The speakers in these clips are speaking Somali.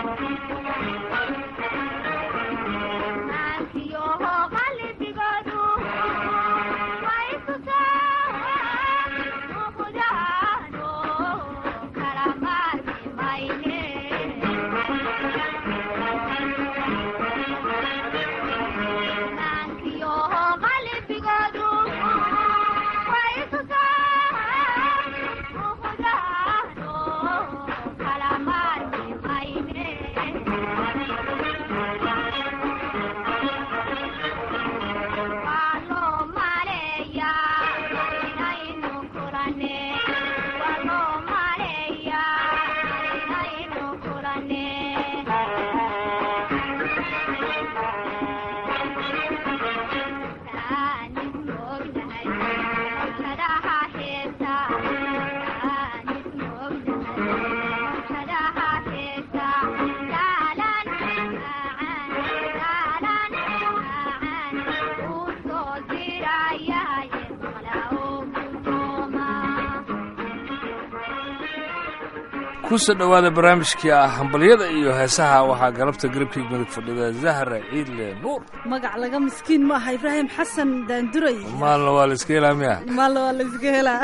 kusoo dhowaada barnaamijkii ah hambalyada iyo heesaha waxaa galabta garabkii midig fadhida zahra ciidle nuur magac laga miskiin ma aha ibraahim xasan daanduray maalna waa la iska helaa miya maalna waa la iska helaa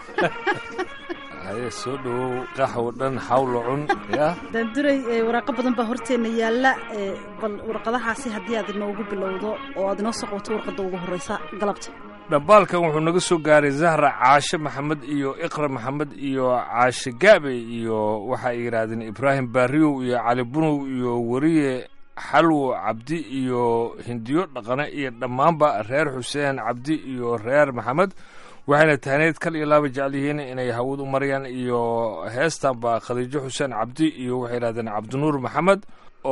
haye soo dhowow qaxwo dhan xawlo cun ya daanduray waraaqo badan baa horteenna yaalla bal warqadahaasi haddii aad inoogu bilowdo oo aad inoo soo qabato warqadda ugu horreysa galabta dhambaalkan wuxuu naga soo gaaray zahra caashe maxamed iyo iqra maxamed iyo caashe gaabe iyo waxa ay yidhaahdeen ibraahim baariyow iyo cali bunow iyo weriye xalwo cabdi iyo hindiyo dhaqane iyo dhammaanba reer xuseen cabdi iyo reer maxamed waxayna tahneyd kal iyo laaba jecel yihiin inay hawad u marayaan iyo heestanba khadiijo xuseen cabdi iyo waxay yidhahdeen cabdinuur maxamed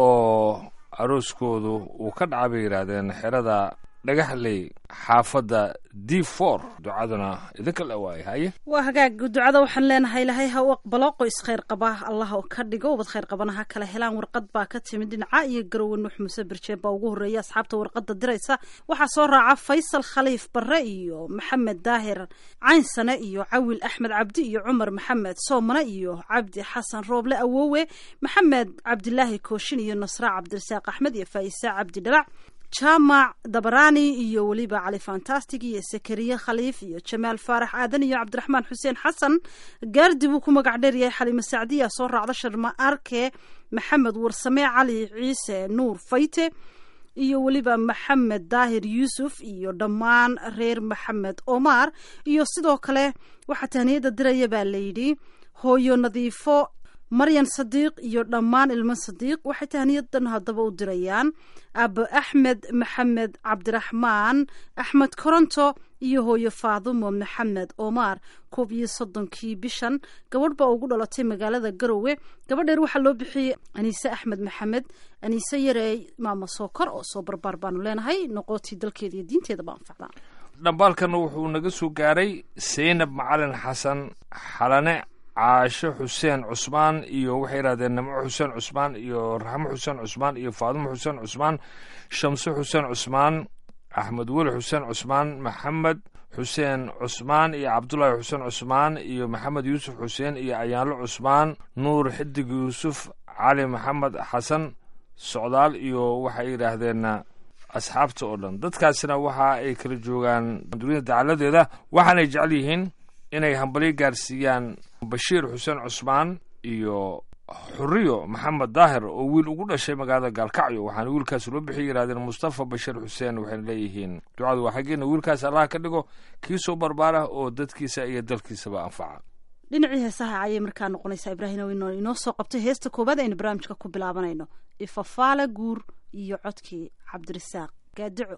oo arooskoodu uu ka dhaca bay yidhaahdeen xerada dhagaxley xaafadda d for ducaduna idinka la waaye haye waa hagaag ducada waxaan leenahay ilaahay ha u aqbalo qoys khayr qaba allah ka dhigo ubad khayr qabana ha kala helaan warqad baa ka timid dhinaca iyo garowe nuux muuse birjeeb baa ugu horreeya asxaabta warqadda diraysa waxaa soo raaca faysal khaliif barre iyo maxamed daahir caynsane iyo cawil axmed cabdi iyo cumar maxamed soomane iyo cabdi xasan rooble awowe maxamed cabdilaahi kooshin iyo nasra cabdirasaaq axmed iyo faa'isa cabdi dhalac jaamac dabarani iyo weliba cali fantastic iyo sakariye khaliif iyo jamaal faarax aadan iyo cabdiraxmaan xuseen xasan gaardi buu ku magac dheeryahay xaliimo sacdiya soo raacda sharma arke maxamed warsame cali ciise nuur fayte iyo weliba maxamed daahir yuusuf iyo dhammaan reer maxamed omar iyo sidoo kale waxaa tahniyada diraya baa layidhi hooyo nadiifo maryan sadiiq iyo dhammaan ilmo sadiiq waxay tahniyadan haddaba u dirayaan abo axmed maxamed cabdiraxmaan axmed koronto iyo hooyo faadumo maxamed omar koob iyo soddonkii bishan gabadh baa ugu dhalatay magaalada garowe gabadheer waxaa loo bixiyey aniise axmed maxamed aniise yareey maama sookor oo soo barbaar baanu leenahay noqotii dalkeeda iyo diinteedaba anfacdaan dhambaalkan wuxuu naga soo gaaray saynab macalin xasan xalane caasho xuseen cusmaan iyo waxay yidhahdeen nimco xuseen cusmaan iyo raxmo xuseen cusmaan iyo faadumo xuseen cusmaan shamse xuseen cusmaan axmed weli xuseen cusmaan maxamed xuseen cusmaan iyo cabdulaahi xuseen cusmaan iyo maxamed yuusuf xuseen iyo ayaanlo cusmaan nuur xidig yuusuf cali maxamed xasan socdaal iyo waxay yidhaahdeen asxaabta oo dhan dadkaasina waxa ay kala joogaan dunida dacaladeeda waxaanay jecel yihiin inay hambalyo gaarsiiyaan bashiir xuseen cusmaan iyo xuriyo maxamed daahir oo wiil ugu dhashay magaalada gaalkacyo waxaana wiilkaas loo bixi yidhahdeen mustafa bashiir xuseen waxayna leeyihiin ducadu waa xaggeena wiilkaas allah ka dhigo kii soo barbaara oo dadkiisa iyo dalkiisaba anfaca dhinacii heesaha ayay markaa noqonaysaa ibraahim ino inoo soo qabtay heesta koowaad aynu barnaamijka ku bilaabanayno ifafaala guur iyo codkii cabdirasaaq gaadico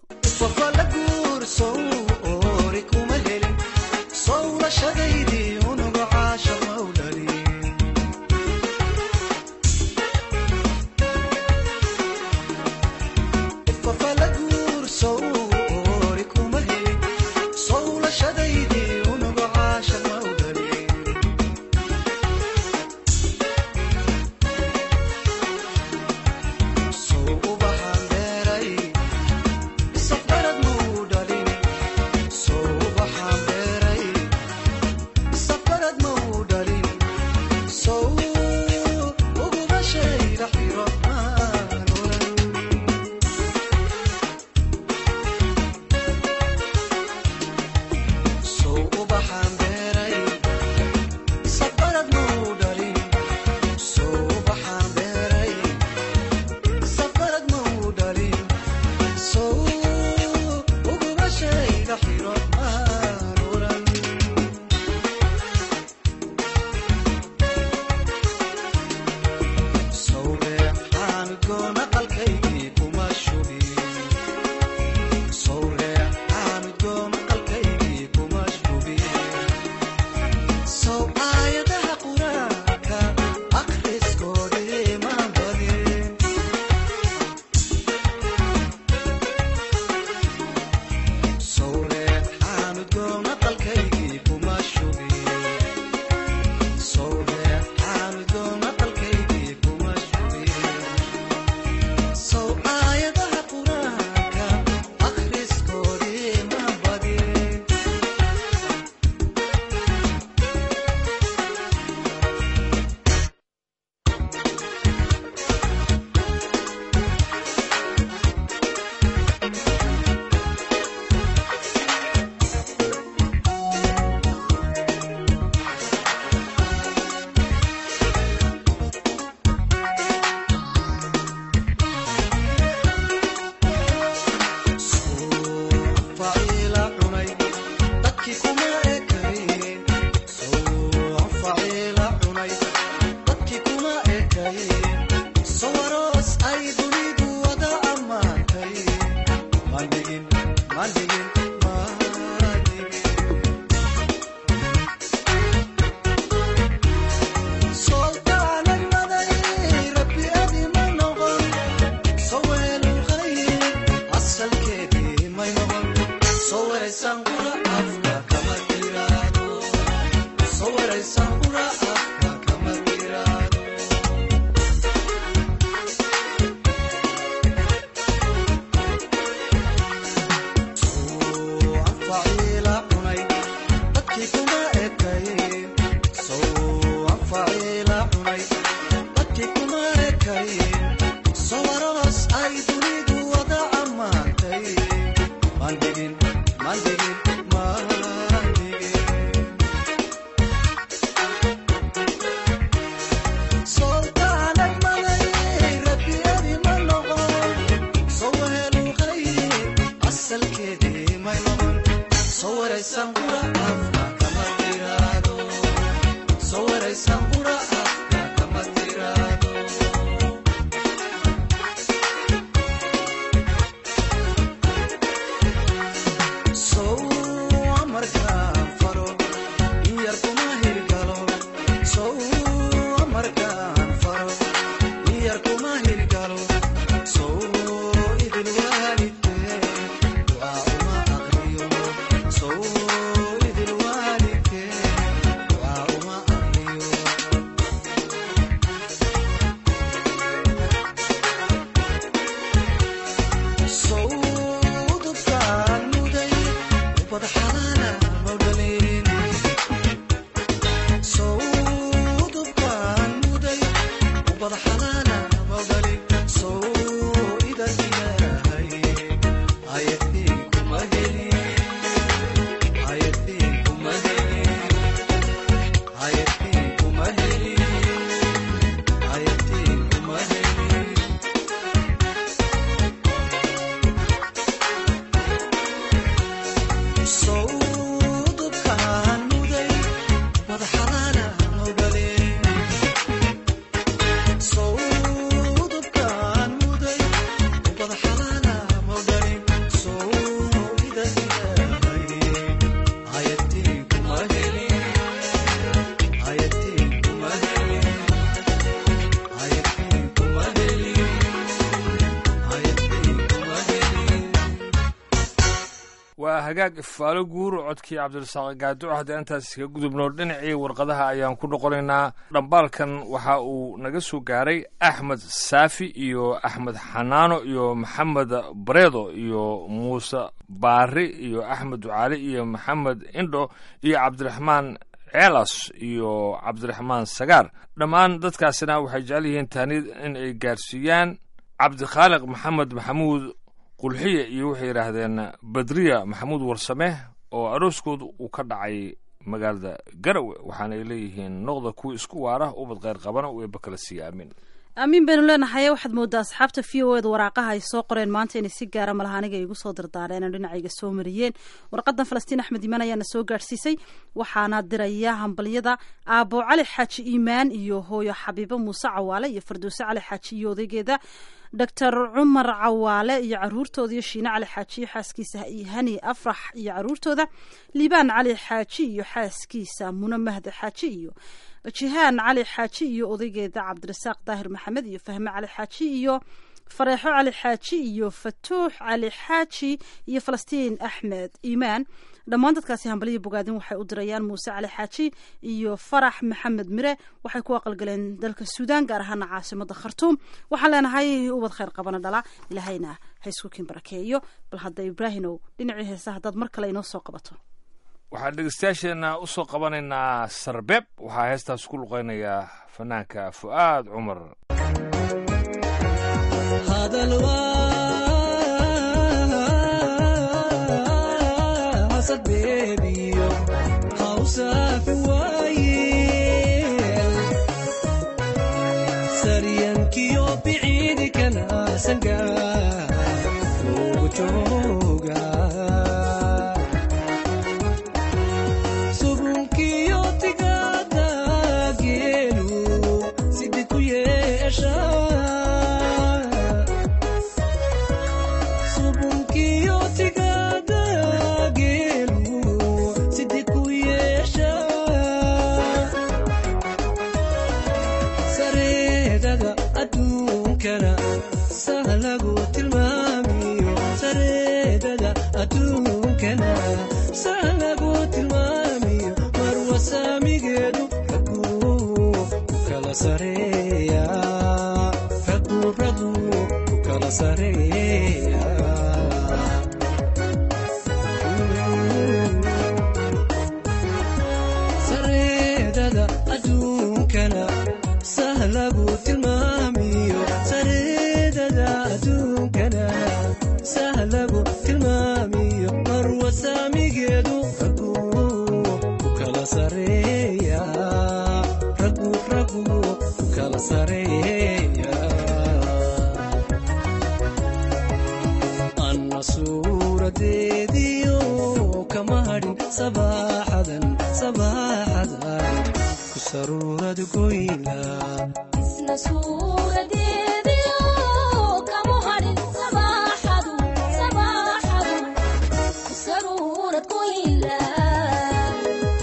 So arkay sawaroos ay dunidu wada ammaantay mandhigin mandhigin mandhigin soltaanay malay rabbiyadi ma noqon sowahelu qayb asalkeedii may noqon sowaraysan qura afka kama tiraado sowaraysan qura afka kama tiraado sow amarkaan faro in yar kuma hirgalo sow amarkaan faro in yar kuma hirgalo sow idil waalidkee ducaa uma aqriyo sow idil waalidkee ducaa uma aqriyo sowdubkaan muday ubad xalaala mawdhalin sowdubkaan muday ubad xalaala mawdhalin sow idan ilaahay ayadii kuma helin ayadii kuma helin ayadii kuma helin ayadii kuma helin sowdubkaan muday wada xalaala mawdhalin sowdubkaan muday wada xalaala mawdhalin sow ida ilaahay ayadii kuma helin ayadii kuma helin ayadii kuma helin ayadii kuma helin waa hagaag ifaalo guur codkii cabdirasaaq gaaduco haddii intaas iska gudubno dhinacii warqadaha ayaan ku noqonaynaa dhambaalkan waxa uu naga soo gaaray axmed saafi iyo axmed xanaano iyo maxamed bareedo iyo muuse baari iyo axmed ducaali iyo maxamed indho iyo cabdiraxmaan ceelas iyo cabdiraxmaan sagaar dhammaan dadkaasina waxay jecel yihiin taanid in ay gaarsiiyaan cabdikhaaliq maxamed maxamuud qulxiya iyo waxay yidhaahdeen badriya maxamuud warsame oo arooskooda uu ka dhacay magaalada garawe waxaana ay leeyihiin noqda kuwa isku waara ubad kheyr qabana u eeba kala siiya aamin aamiin baynu leenahay waxaad moodaa asxaabta v o eda waraaqaha ay soo qoreen maanta inay si gaara malaha aniga igu soo dardaareen oo dhinacayga soo mariyeen warqadan falastiin axmed iimaan ayaana soo gaadhsiisay waxaana diraya hambalyada aabo cali xaaji iimaan iyo hooyo xabiibo muuse cawaale iyo fardoose cali xaaji iyo odaygeeda doctor cumar cawaale iyo caruurtooda iyo shiine cali xaaji iyo xaaskiisa hani afrax iyo caruurtooda liibaan cali xaaji iyo xaaskiisa mune mahde xaaji iyo jihaan cali xaaji iyo odaygeeda cabdirasaaq daahir maxamed iyo fahme cali xaaji iyo fareexo cali xaaji iyo fatuux cali xaaji iyo falastiin axmed iimaan dhammaan dadkaasi hambaliya bogaadin waxay u dirayaan muuse cali xaaji iyo farax maxamed mire waxay ku aqalgaleen dalka suudaan gaar ahaana caasimada khartuum waxaan leenahay ubad kheyr qabana dhala ilaahayna ha isku kiin barakeeyo bal hadda ibraahimow dhinacii heesa haddaad mar kale inoo soo qabato waxaan dhegeystayaasheena u soo qabanaynaa sarbeeb waxaa heestaas ku luqaynayaa fanaanka fu'aad cumar hadal waa sabeebiyo hawsaafi waayeel saryankiyo biciidikana sangaa ugu jooga subunkiyo tigaada geelu sidi ku yeesha subunkiyo tigaada geelu sidi ku yeesha sareedada adduunkana sahlagu tilmaamiyo sareedada adduunkana sahlagu tilmaamiyo marwasaamigeedu raguu ku kala sareeya raguu raguu ku kala sareeya sareedada adduunkana sahlagu tilmaamiyo kala sareeya anna suuradeediyo kama hadhin sabaaxadan sabaaxadan ku saruurad goyla isna suuradeediyo kama hadhin sabaaxadu sabaaxadu ku saruurad ku ilaa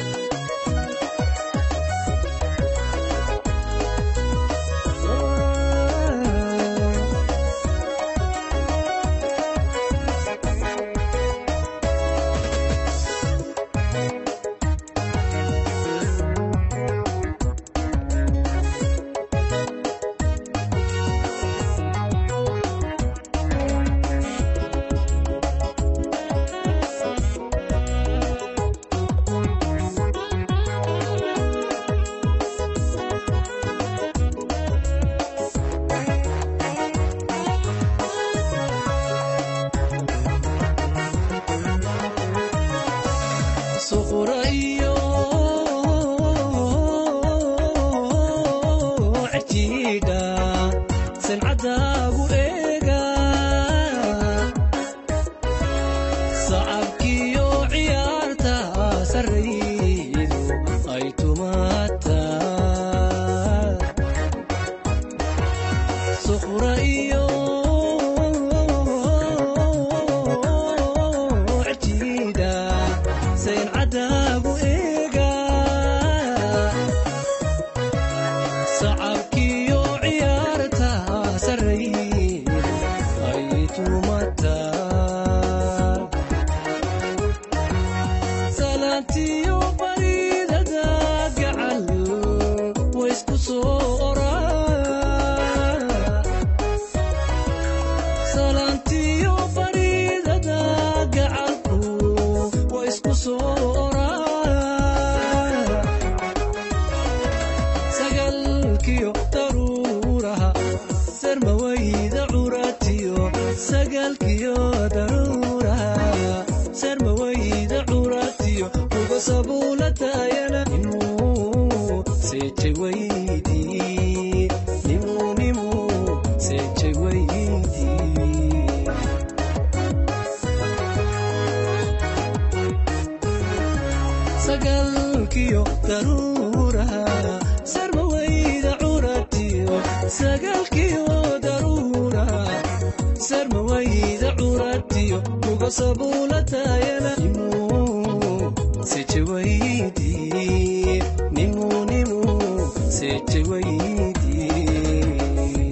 suqura iyo cajiidha sancadaagu eega sacabkiyo ciyaarta sarraydu ay tumaata suqura iyo cajiidha sayncadaagu eega sacabkiyo ciyaarta sarraydu ay tumata salaantiyo baridada gacal waysku soo oraa salaantiyo baridada gacalku waa isku soo oraa sagalkiyo daruuraha sarmawayda curatiyo sagalkiyo daruuraha sarmawayda curatiyo uga sabuulatayana nimuu seejay weydii nimuu nimuu seejay weydii sagalkiyo daruuraha sarmawayda curatiyo sagalkiyo daruuraha sarmawayda curatiyo uga sabuulatayana nimuu seje weydii nimuu nimuu seje weydii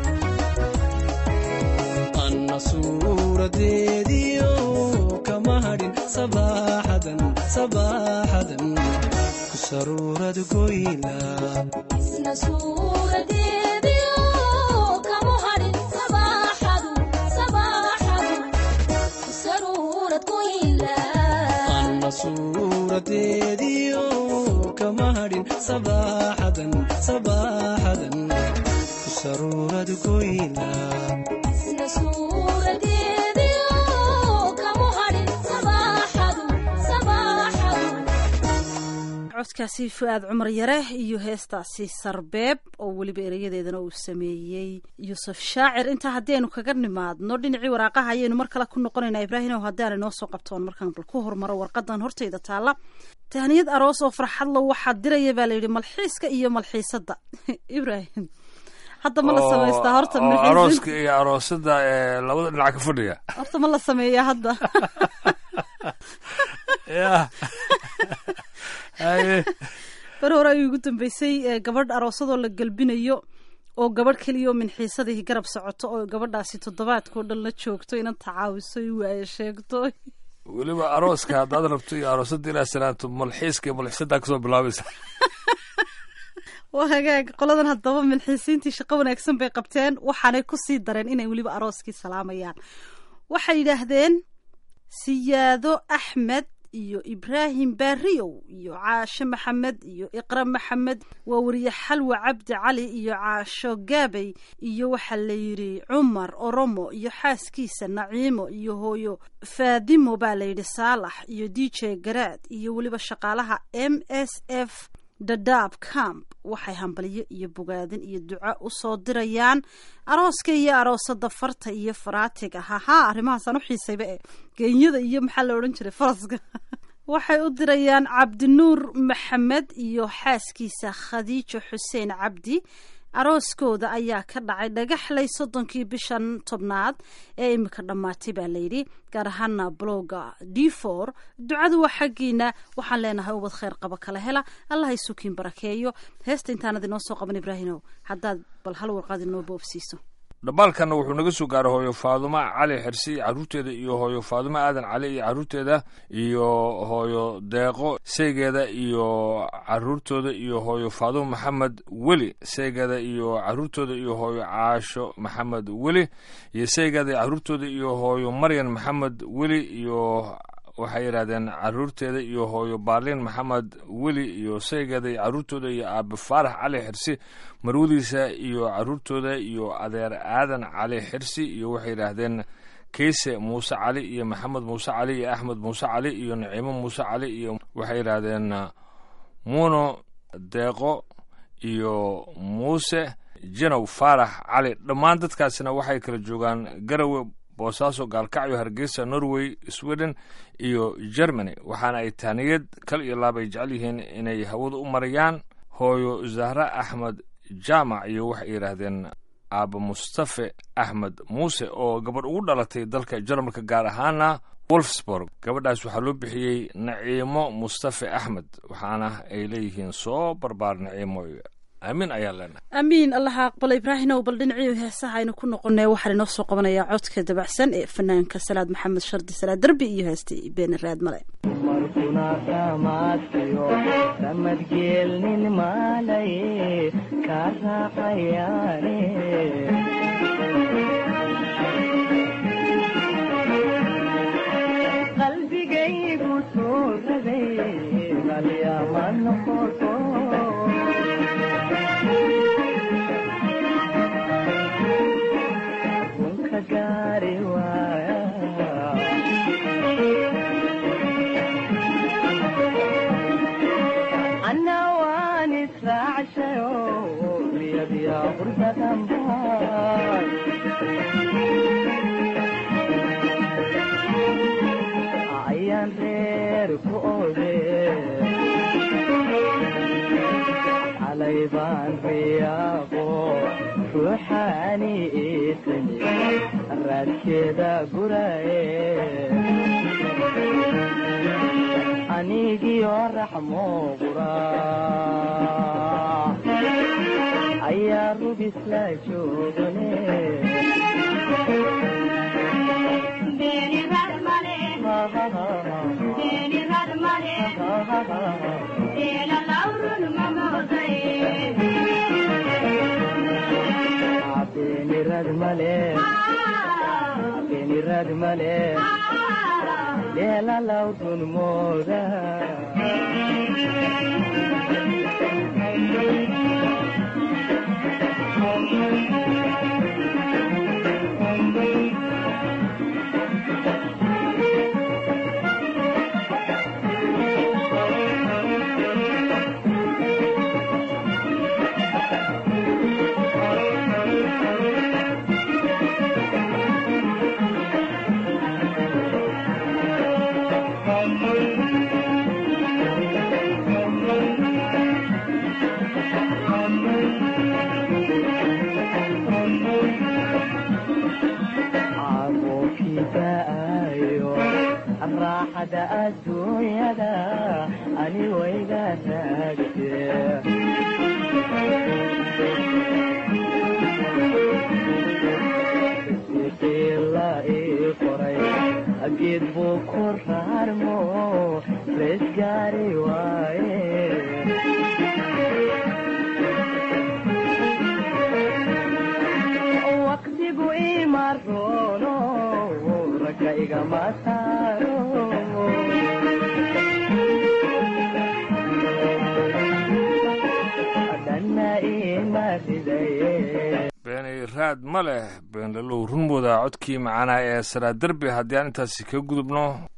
anna suuradeediyo kama hadhin sabaaxadan sabaaxadan ku saruurad goyla isna suuradeediyo kama hadhin sabaaxadu sabaaxadu ku saruurad ku ilaa anna suuradeediyo kama hadhin sabaaxadan sabaaxadan ku saruurad goyla isna suuradeediyo kama hadhin sabaaxadu sabaaxadu codkaasi fu-aad cumar yare iyo heestaasi sarbeeb oo weliba erayadeedana uu sameeyey yuusuf shaacir intaa haddii aynu kaga nimaadno dhinacii waraaqaha ayaynu mar kale ku noqonaynaa ibraahim oo haddii aanay noo soo qabtoon markaan bal ku hormaro warqadan hortayda taalla tahniyad aroos oo farxadla waxaa diraya baa layidhi malxiiska iyo malxiisadda ibraahim hadda ma la samaystaa horta oo malxiisin- arooska iyo aroosada ee labada dhinac ka fadhiya horta ma la sameeyaa hadda ya haye bar hore ayuu ugu dambeysay ee gabadh aroosadoo la gelbinayo oo gabadh keliya oo minxiisadii garab socoto oo gabadhaasi toddobaadkao dhan la joogto inan tacaawiso i waaye sheegto weliba arooska haddaad rabto iyo aroosada ilaa salaanto malxiiska iyo malxiisadaa kasoo bilaabaysa waa hagaag qoladan haddaba minxiisiintii shaqo wanaagsan bay qabteen waxaanay ku sii dareen inay weliba arooskii salaamayaan waxay yidhaahdeen siyaado axmed iyo ibraahim baariyow iyo caasho maxamed iyo iqra maxamed waa weriye xalwa cabdi cali iyo caasho gaabey iyo waxaa la yidhi cumar oromo iyo xaaskiisa naciimo iyo hooyo faadimo baa layidhi saalax iyo d j garaad iyo weliba shaqaalaha m s f dadaab camp waxay hambaliyo iyo bogaadin iyo duco usoo dirayaan arooska iyo aroosada farta iyo faraatiga hahaa arrimahaasaan u xiisayba e geenyada iyo maxaa la odhan jiray faraska waxay u dirayaan cabdinuur maxamed iyo xaaskiisa khadiijo xuseen cabdi arooskooda ayaa ka dhacay dhagaxley soddonkii bishan tobnaad ee imika dhammaatay baa layidhi gaar ahaana bloga d for ducadu waa xaggiina waxaan leenahay ubad kheyr qaba kala hela allah isukiin barakeeyo heesta intaanad inoo soo qaban ibraahimow haddaad bal hal warqad inoo boobsiiso dhambaalkanna wuxuu naga soo gaaray hooyo faadumo cali xirsi iyo carruurteeda iyo hooyo faadumo aadan cali iyo carruurteeda iyo hooyo deeqo seegeeda iyo carruurtooda iyo hooyo faadumo maxamed weli seegeeda iyo carruurtooda iyo hooyo caasho maxamed weli iyo seegeeda iyo carruurtooda iyo hooyo maryan maxamed weli iyo waxay yidhahdeen carruurteeda iyo hooyo baarliin maxamed weli iyo saygeeda iyo carruurtooda iyo aabe faarax cali xirsi marwadiisa iyo carruurtooda iyo adeer aadan cali xirsi iyo waxay yidhaahdeen keyse muuse cali iyo maxamed muuse cali iyo axmed muuse cali iyo naciimo muuse cali iyo waxay yidhaahdeen muuno deeqo iyo muuse janow faarax cali dhammaan dadkaasina waxay kala joogaan garawe boosaaso gaalkacyo hargeysa norway sweden iyo germany waxaana ay taaniyad kal iyo laab ay jecel yihiin inay hawada u marayaan hooyo zahra axmed jaamac iyo waxay yidhaahdeen aaba mustafe axmed muuse oo gabadh ugu dhalatay dalka jarmalka gaar ahaana wolfsburg gabadhaas waxaa loo bixiyey naciimo mustafe axmed waxaana ay leeyihiin soo barbaar naciimo aamin ayaa leenahay amiin allaha aqbala ibraahimow bal dhinacii heesaha aynu ku noqonay waxaan inoo soo qabanayaa codka dabacsan ee fanaanka salaad maxamed shardi salaad derbi iyo heestii beeni raad male markuna dhammaadkayo ramadgeelnin maalaye ka raacayaane qalbigaygu soo ragay qalyama noqoto runka gaari waaya anna waan israacshayo riyadiya qurdadanbaan ayaan reer ku ode xalay baan riyaaqo ruuxaani iitani raadkeeda guraye anigio raxmo qura ayaa rubisla joogane beenirad male beenirad male dheelalawdun mooda caaqookidaayo raaxada adduunyada ani wayga raagte siqiila ii qoray geed buu ku raarmo rees gaari waaye waqtigu imarono ragga igama saaro dhanna ima ridaye beeni raad ma leh beenlalow runmooda codkii macanaa ee saraa derbi haddii aan intaasi ka gudubno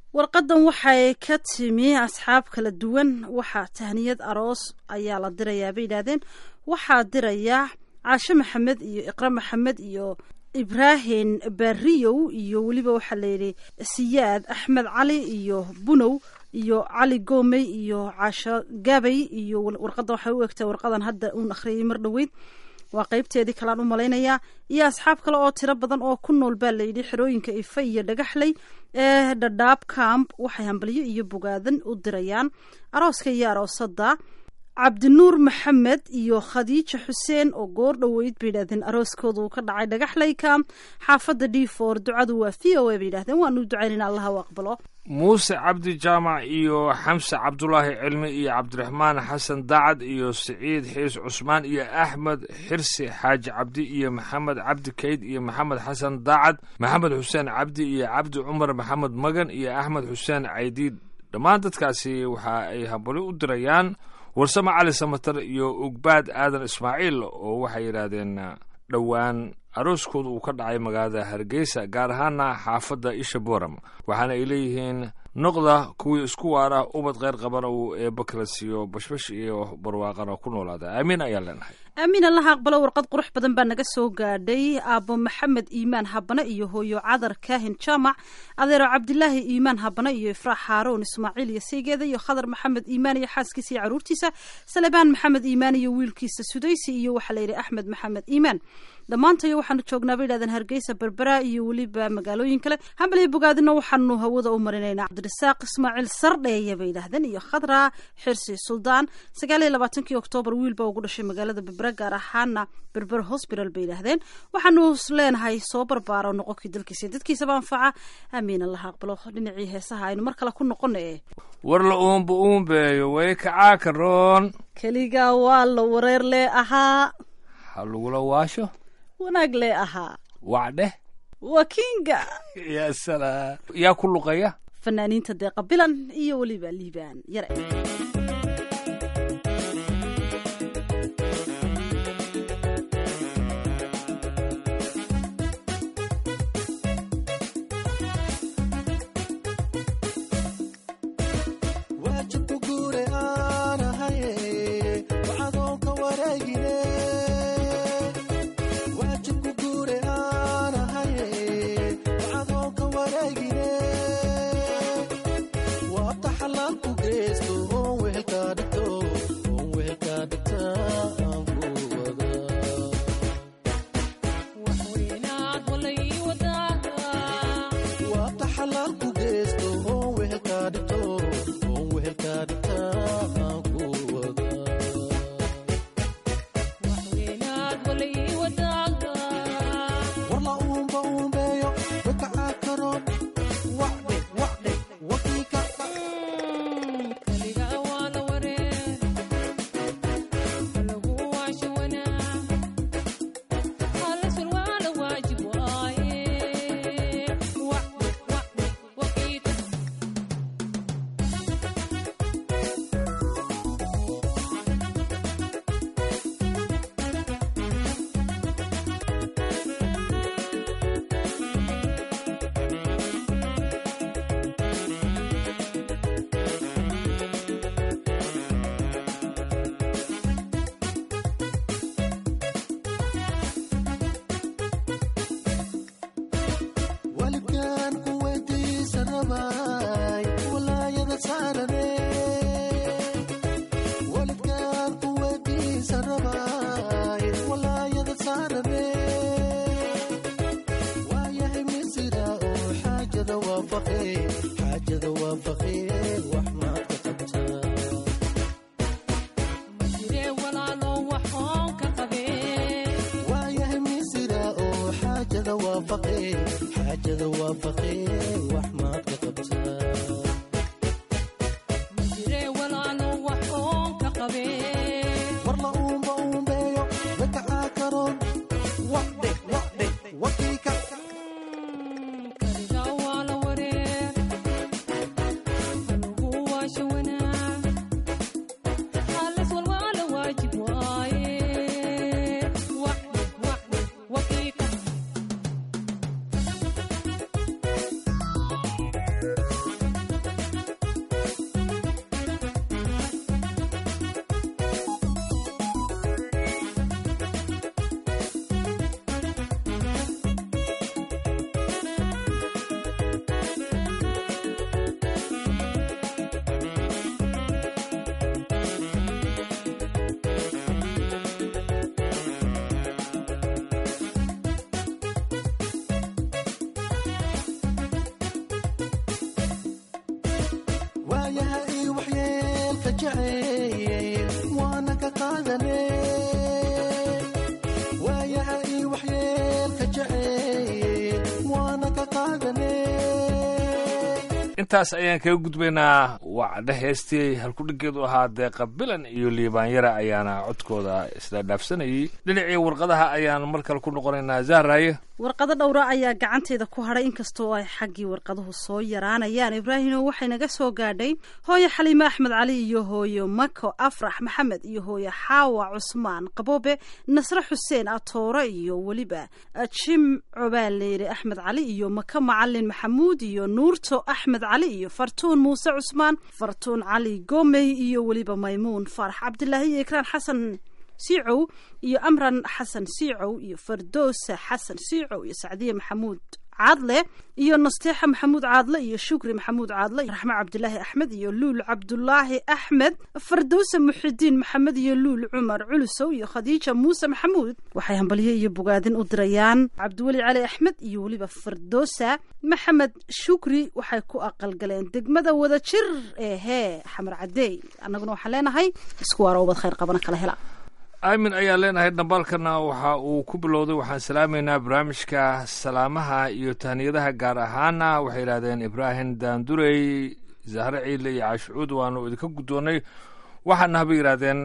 warqadan waxay ka timi asxaab kala duwan waxaa tahniyad aroos ayaa la dirayaa bay yidhaahdeen waxaa diraya caashe maxamed iyo iqra maxamed iyo ibraahin bariyow iyo weliba waxaa layidhi siyaad axmed cali iyo bunow iyo cali goomey iyo caasho gabay iyo warqadan waxay u egtahay warqadan hadda uun akhriyay mar dhoweyd waa qeybteedii kalaan u malaynayaa iyo asxaab kale oo tiro badan oo ku nool baa layidhi xerooyinka ife iyo dhagaxley ee dhadhaab camp waxay hambalyo iyo bogaadan u dirayaan arooska iyo aroosada cabdinuur maxamed iyo khadiija xuseen oo goor dhoweyd bay yidhahdeen arooskooda uu ka dhacay dhagaxley camp xaafadda d for ducadu waa v o a bay yidhahdeen waanu ducaynayna allaha u aqbalo muuse cabdi jaamac iyo xamse cabdulaahi cilmi iyo cabdiraxmaan xasan dacad iyo siciid xiis cusmaan iyo axmed xirsi xaaji cabdi iyo maxamed cabdi kayd iyo maxamed xasan dacad maxamed xuseen cabdi iyo cabdi cumar maxamed magan iyo axmed xuseen caydiid dhammaan dadkaasi waxa ay hambali u dirayaan warsame cali samatar iyo ugbaad aadan ismaaciil oo waxay yidhaahdeen dhowaan arooskooda uu ka dhacay magaalada hargeysa gaar ahaana xaafadda isha boram waxaana ay leeyihiin noqda kuwii isku waara ubad kheyr qabana uu eebba kala siiyo bashbash iyo barwaaqana ku noolaada aamiin ayaan leenahay aamiin allaha aqbalo warqad qurux badan baa naga soo gaadhay aabbo maxamed iimaan habane iyo hooyo cadar kaahin jaamac adeero cabdilaahi iimaan habane iyo ifraax haaroon ismaaciil iyo saygeeda iyo khadar maxamed iimaan iyo xaaskiisa iyo caruurtiisa salebaan maxamed iimaan iyo wiilkiisa sudaysi iyo waxaa layidhi axmed maxamed iimaan dhammaantayo waxaanu joognaa bay yidhahdeen hargeysa berbera iyo weliba magaalooyin kale hambal iyo bogaadina waxaanu hawada u marinaynaa cabdirasaaq ismaaciil sardheeye bay yidhahdeen iyo khadra xirsi suldaan sagaal iyo labaatankii oktoobar wiil baa ugu dhashay magaalada berbera gaar ahaana berber hosbital bay yidhahdeen waxaanu leenahay soo barbaaro noqonkii dalkiisa dadkiisaba anfaca aamiin allaha aqbalo dhinacii heesaha aynu mar kale ku noqona e war la uumba uumbeeyo way kacaa karoon keligaa waa la wareer lee ahaa ha lagula waasho wanaag lee ahaa wacdheh waa kinga yaa salaam yaa ku luqaya fanaaniinta deeqa bilan iyo weliba liibaan yare waajibku guure aan ahaye wacadoonka wareegine waajibku guure aan ahaye wacadoonka wareegine waabta xalaalku geysto oon wehelkaa dhigto oon wehelkaa dhigta aan ku wada waabta xalaalku geysto oon wehelkaa dhigto oon wehelkaa dhigta aan ku wada warla uumba uumbeeyo wakacaa karoon wacdhe wacdhe wakiika walibkaan ku weydiisa rabay walaayada saarane walidkaan ku weydiisa rabay walaayada saarane waayahay misira oo xaajada waafaqe xaajada waafaqe wax maad ka qabtaa waayahay misira oo xaajada waafaqe xaajada waafaqe wax maad ka qabtaa warla uumba uumbeeyo wakacaa karoon wacdhe wacdhe wakiika intaas ayaan kaga gudbaynaa wacdhe heestii halkudhigeedu ahaa deeqa bilan iyo liibaanyara ayaana codkooda isla dhaafsanayay dhinacii warqadaha ayaan mar kale ku noqonaynaa zahraaye warqado dhowra ayaa gacanteeda ku hadhay inkastoo ay xaggii warqaduhu soo yaraanayaan ibraahimo waxay naga soo gaadhay hooyo xaliime axmed cali iyo hooyo mako afrax maxamed iyo hooyo xaawa cusmaan qaboobe nasre xuseen atoore iyo weliba jim cobaaleyre axmed cali iyo maka macalin maxamuud iyo nuurto axmed cali iyo fartuun muuse cusmaan fartuun cali gomey iyo weliba maymuun faarax cabdilaahi iyo ikraan xasan siicow iyo amran xasan siicow iyo fardoosa xasan siicow iyo sacdiye maxamuud caadle iyo nasteexa maxamuud caadle iyo shukri maxamuud caadle raxme cabdilaahi axmed iyo luul cabdulaahi axmed fardowsa muxidiin maxamed iyo luul cumar culusow iyo khadiija muuse maxamuud waxay hambalyo iyo bogaadin u dirayaan cabdiweli cali axmed iyo weliba fardoosa maxamed shukri waxay ku aqalgaleen degmada wadajir ee hee xamar cadeey annaguna waxaan leenahay isku waara ubad khayr qabana kala hela aamin ayaan leenahay dhambaalkana waxa uu ku bilowday waxaan salaamaynaa barnaamijka salaamaha iyo tahniyadaha gaar ahaana waxay yidhahdeen ibraahim daandurey zahre ciile iyo caashicuud waanu idinka guddoonnay waxaana haba yidhahdeen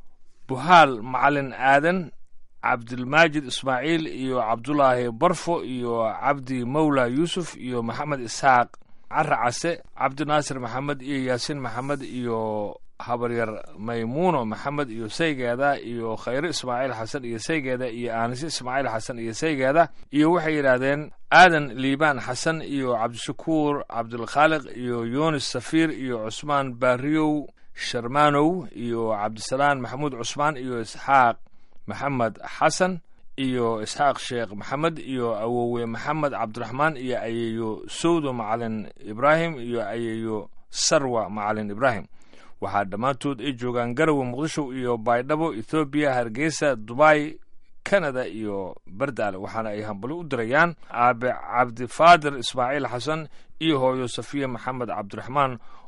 buhaal macalin aadan cabdilmaajid ismaaciil iyo cabdulaahi barfo iyo cabdi mawla yuusuf iyo maxamed isxaaq cara case cabdinaasir maxamed iyo yaasiin maxamed iyo habaryar maymuuno maxamed iyo saygeeda iyo khayre ismaaciil xasan iyo saygeeda iyo aanise ismaaciil xasan iyo saygeeda iyo waxay yidhaahdeen aadan liibaan xasan iyo cabdishakuur cabdilkhaaliq iyo yunis safiir iyo cusmaan baariyow sharmaanow iyo cabdisalaan maxamuud cusmaan iyo isxaaq maxamed xasan iyo isxaaq sheekh maxamed iyo awowe maxamed cabdiraxmaan iyo ayeeyo sowdo macalin ibraahim iyo ayeeyo sarwa macalin ibraahim waxaa dhammaantood ay joogaan garowe muqdisho iyo baydhabo ethoobiya hargeysa dubai canada iyo bardaale waxaana ay hambali u dirayaan aabe cabdifaadir ismaaciil xasan iyo hooyo safiya maxamed cabdiraxmaan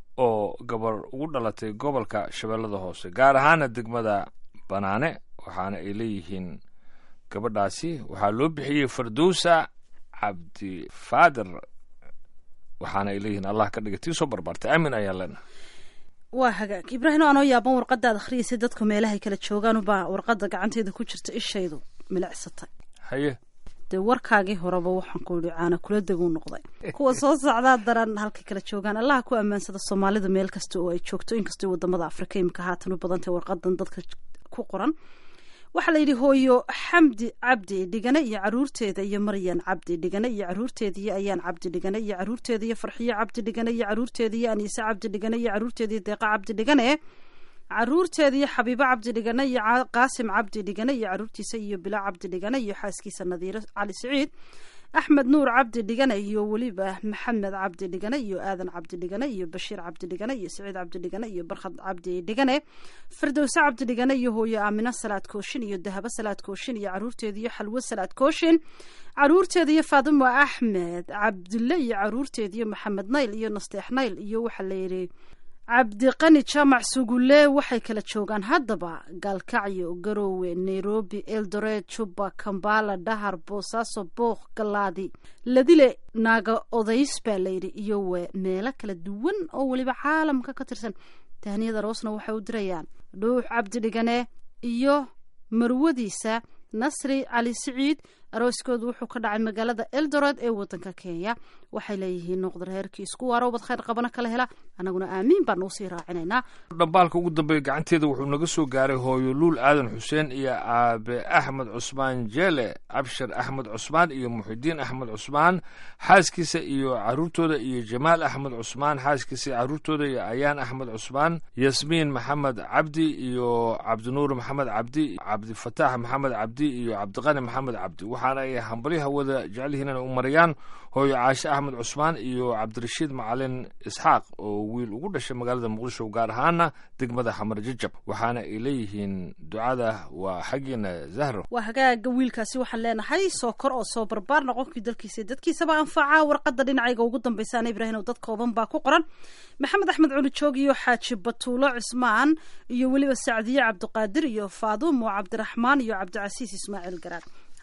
oo gabar ugu dhalatay gobolka shabeellada hoose gaar ahaana degmada banaane waxaana ay leeyihiin gabadhaasi waxaa loo bixiyey fardowsa cabdifaadir waxaana ay leeyihiin allah ka dhiga tii soo barbaartay aamin ayaan leenahay waa hagaag ibraahim anoo yaaban warqadaad akhriyaysay dadku meelahay kala joogaanubaa warqada gacanteeda ku jirta ishaydu milicsatay haye dee warkaagii horeba waxaan ku yihi caana kula deguu noqday kuwa soo socdaa daran halkay kala joogaan allaha ku ammaansada soomaalida meel kasta oo ay joogto inkastoo wadamada afrika imika haatan u badantay warqadan dadka ku qoran waxaa la yidhi hooyo xamdi cabdi dhigane iyo caruurteeda iyo maryan cabdi dhigane iyo caruurteeda iyo ayaan cabdi dhigane iyo caruurteeda iyo farxiyo cabdi dhigane iyo caruurteeda iyo aniise cabdi dhigane iyo caruurteeda iyo deeqa cabdi dhigane caruurteeda iyo xabiibo cabdi dhigane iyo qaasim cabdi dhigane iyo caruurtiisa iyo bila cabdi dhigane iyo xaaskiisa nadiiro cali siciid axmed nuur cabdi dhigane iyo weliba maxamed cabdi dhigane iyo aadan cabdi dhigane iyo bashiir cabdi dhigane iyo saciid cabdi dhigane iyo barkhad cabdi dhigane firdowse cabdi dhigane iyo hooyo aamino salaad kooshin iyo dahabo salaad kooshin iyo caruurteeda iyo xalwo salaad kooshin caruurteeda iyo faadimo axmed cabdille iyo caruurteeda iyo maxamed nayl iyo nasteex nayl iyo waxaa layidhi cabdiqani jaamac sugulle waxay kala joogaan haddaba gaalkacyo garoowe nairobi eldoret juba kambala dhahar boosaaso booq galaadi ladile naaga odays baa layidhi iyo w meelo kala duwan oo weliba caalamka ka tirsan tahniyada roosna waxay u dirayaan dhuux cabdi dhigane iyo marwadiisa nasri cali siciid arooskoodu wuxuu ka dhacay magaalada eldoret ee wadanka kenya waxay leeyihiin noqda reerkii isku waaro ubad khayr qabana kala hela annaguna aamiin baan uusii raacinaynaa dhambaalka ugu dambeeya gacanteeda wuxuu naga soo gaaray hooyo luul aadan xuseen iyo aabe axmed cusmaan jeele abshir axmed cusmaan iyo muxidiin axmed cusmaan xaaskiisa iyo caruurtooda iyo jamaal axmed cusmaan xaaskiisa iyo caruurtooda iyo ayaan axmed cusmaan yasmiin maxamed cabdi iyo cabdinuur maxamed cabdi cabdifataax maxamed cabdi iyo cabdiqani maxamed cabdi waxaana ay hambalyaha wada jecelyihiin inay u marayaan hooyo caashe axmed cusmaan iyo cabdirashiid macalin isxaaq oo wiil ugu dhashay magaalada muqdisho gaar ahaana degmada xamar jajab waxaana ay leeyihiin ducada waa xaggiina zahro waa hagaaga wiilkaasi waxaan leenahay soo kor oo soo barbaar noqonkii dalkiisa dadkiisaba anfaca warqada dhinacayga ugu dambaysaana ibraahim dad kooban baa ku qoran maxamed axmed culi joog iyo xaaji batuulo cismaan iyo weliba sacdiye cabdiqaadir iyo faadumo cabdiraxmaan iyo cabdicasiis ismaaciil garaad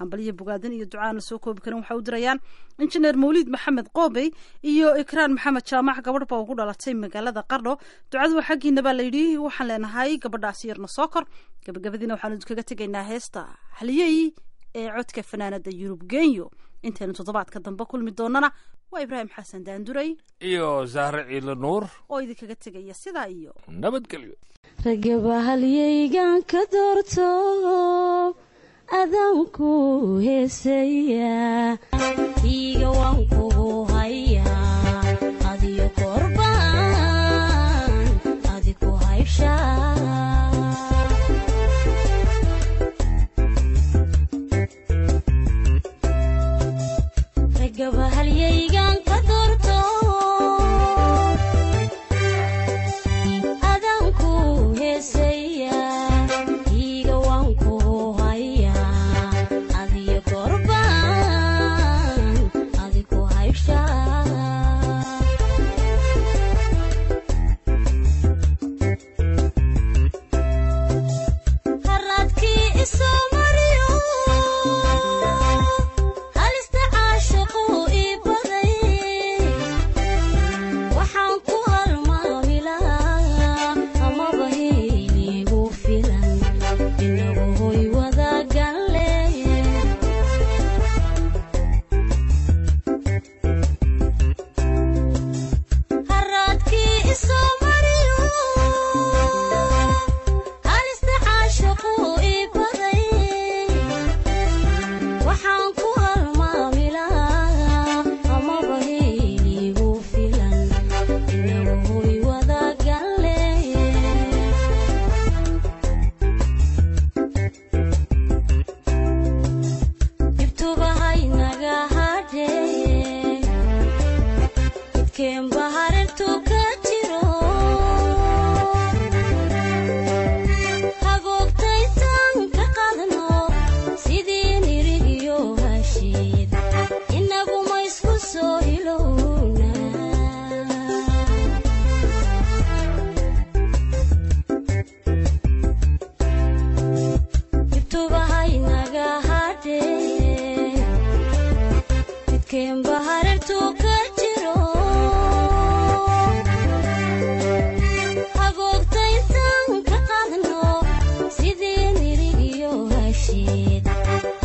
hambaliyo bogaadin iyo ducaana soo koobi karin waxay u dirayaan injineer mawliid maxamed qoobey iyo ikraan maxamed jaamac gabadh baa ugu dhalatay magaalada qardho ducadu waa xaggiina baa layidhi waxaan leenahay gabadhaasi yarna soo kor gabagabadiina waxaanu idinkaga tegaynaa heesta haliyey ee codka fanaanada yurub genyo intaynu toddobaadka dambe kulmi doonana waa ibraahim xasan daanduray iyo zahre ciilo nuur oo idinkaga tegaya sidaa iyo nabadgelyo ragaba halyaygan ka doorto adaanku heesaya iiga waan kugu hayaa adiyo korbaan adiku hayshaa ragaba halyaygan ka doorto adanku heesaya iiga waan kugu hayaa adiyo korbaan adiku hayshaa haradkii isoo mariyo halista caashaqu ii baday waxaan ku halmaamilaa amaba heligu filan inagu hoy wadagalle haraadkii isoo mariyo halista caashaqu ii baday waxaan ku halmaamilaa amaba heligu filan inagu hoy wadagalle ibtubahaynaga hadhee midkeen baharintu ka jiro hagoogtaytan ka qadno sidii nirigiyo hashiid inaguma isku soo hilowna ibtubahaynaga hadhee midkeen baharintu ka jiro hagoogtaytan ka qadno sidii nirigiyo hashiid